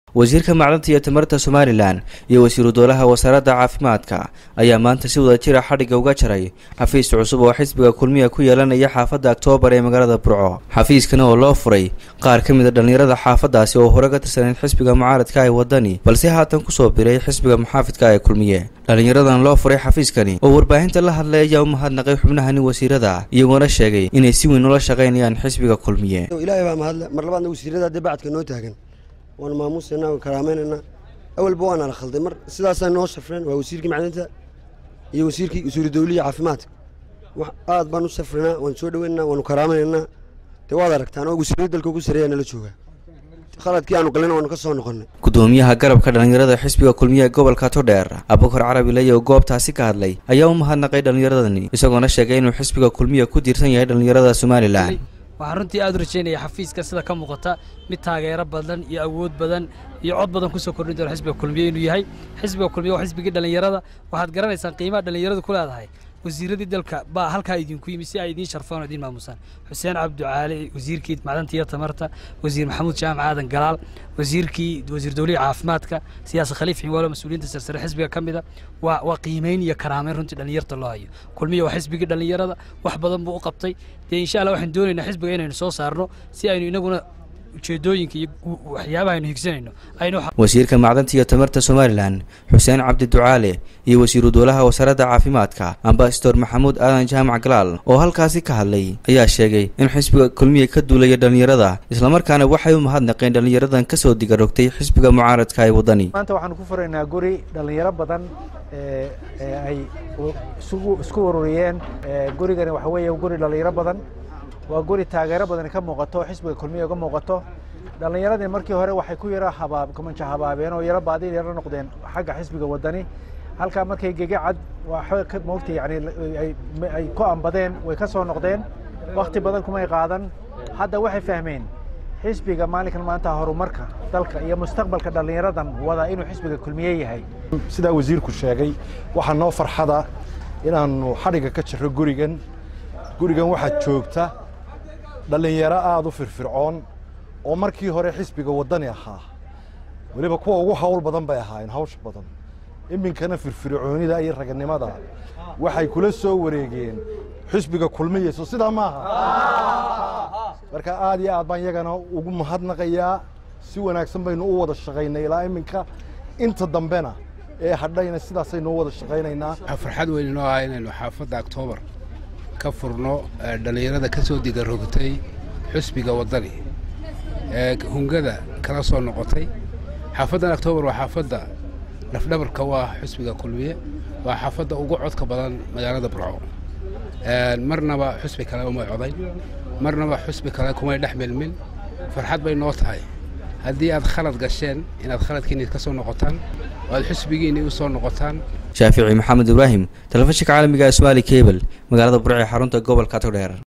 wasiirka macdanta iyo tamarta somalilan iyo wasiiru dowlaha wasaaradda caafimaadka ayaa maanta si wada jira xadhigga uga jaray xafiis cusub oo xisbiga kulmiya ku yeelanaya xaafadda oktoobar ee magaalada burco xafiiskan oo loo furay qaar ka mid a dhallinyarada xaafaddaasi oo hore ka tirsaneyd xisbiga mucaaradka ee waddani balse haatan kusoo biray xisbiga muxaafidka ee kulmiye dhallinyaradan loo furay xafiiskani oo warbaahinta la hadlay ayaa u mahadnaqay xubnahani wasiirada iyagoona sheegay inay si weyn ula shaqaynayaan xisbiga kulmiye ilaahay baa mahadle mar labaadna wasiirada dee bacadka noo taagan waana maamuusaynaa waan karaamaynaynaa awalba waana la khalday mar sidaasaa noo safreen waa wasiirkii macdinta iyo wasiirkii wasiiru dawliya caafimaadka aad baan u safrinaa waan soo dhaweynaynaa waanu karaamaynaynaa dee waad aragtaan oo wasiirada dalka ugu sareeya nala jooga khaladkii aanu galina waanu ka soo noqonnay gudoomiyaha garabka dhallinyarada xisbiga kulmiye ee gobolka todheer abukar carabi ley oo goobtaasi ka hadlay ayaa u mahadnaqay dhallinyaradani isagoona sheegay inuu xisbiga kulmiya ku tiirsan yahay dhallinyarada somalilan waxaan runtii aad u rajaynaya xafiiska sida ka muuqata mid taageero badan iyo awood badan iyo cod badan kusoo kordhin doona xisbiga kulmiye inuu yahay xisbiga kulmiye waa xisbigii dhallinyarada waxaad garanaysaan qiimaha dhallinyaradu ku leedahay wasiiradii dalka baa halkaa idinku yimi si ay idiin sharfaan oo idiin maamusaan xuseen cabducaali wasiirkii macdanta iyo tamarta wasiir maxamuud jaamac aadan galaal wasiirkii wasiir dowliya caafimaadka siyaasa khaliif xinwaalo mas-uuliyiinta sarsare xisbiga ka mida waa waa qiimayn iyo karaameyn runtii dhallinyarta loo hayo kulmiya waa xisbigii dhallinyarada wax badan buu u qabtay dee insha allah waxaan doonaynaa xisbiga inaynu soo saarno si aynu inaguna ujeedooyinka iyo waxyaabaha aynu higsanayno wasiirka macdanta iyo tamarta somalilan xuseen cabdi ducaale iyo wasiiru dowlaha wasaaradda caafimaadka ambasador maxamuud aadan jaamac galaal oo halkaasi ka hadlay ayaa sheegay in xisbiga kulmiya ka duulaya dhallinyarada islamarkaana waxay u mahadnaqeen dhallinyaradan kasoo digarogtay xisbiga mucaaradka ee waddani maanta waxaanu ku furaynaa guri dhallinyaro badan ay isku ururiyeen gurigani waxa weeye guri dhallinyaro badan waa guri taageero badani ka muuqato xisbiga kulmiya uga muuqato dhallinyaradii markii hore waxay ku yara habaab kumanja habaabeen oo yaro baadil yaro noqdeen xagga xisbiga waddani halkaa markay gegacad waxba ka moogtay yani ay ku ambadeen way ka soo noqdeen wakti badan kumay qaadan hadda waxay fahmeen xisbiga maalinkan maanta horumarka dalka iyo mustaqbalka dhallinyaradan wada inuu xisbiga kulmiye yahay sidaa wasiirku sheegay waxaa noo farxada inaannu xadhigga ka jirro gurigan gurigan waxaad joogta dhallinyaro aada u firfircoon oo markii hore xisbiga waddani ahaa weliba kuwa ugu hawl badan bay ahaayeen hawsha badan iminkana firfircoonida iyo raganimada waxay kula soo wareegeen xisbiga kulmiyeyso sidaa maaha marka aad iyo aad baan iyagana ugu mahadnaqayaa si wanaagsan baynu u wada shaqaynay ilaa iminka inta dambena ee hadhayna sidaasaynu u wada shaqaynaynaa farxad weyn inoo ah inaynu xaafadda oktoobar ka furno dhallinyarada ka soo digarogtay xusbiga waddani ee hungada kala soo noqotay xaafaddan oktoobar waa xaafadda lafdhabarka u ah xusbiga kulmiye waa xaafadda ugu codka badan magaalada burco marnaba xusbi kale umay codayn marnaba xusbi kale kumay dhex milmin farxad bay noo tahay haddii aad khalad gasheen inaad khaladkiinni ka soo noqotaan oo aad xusbigiinni u soo noqotaan shaafici maxamed ibraahim telefishinka caalamiga ee somaali kebel magaalada burco ee xarunta gobolka togdheer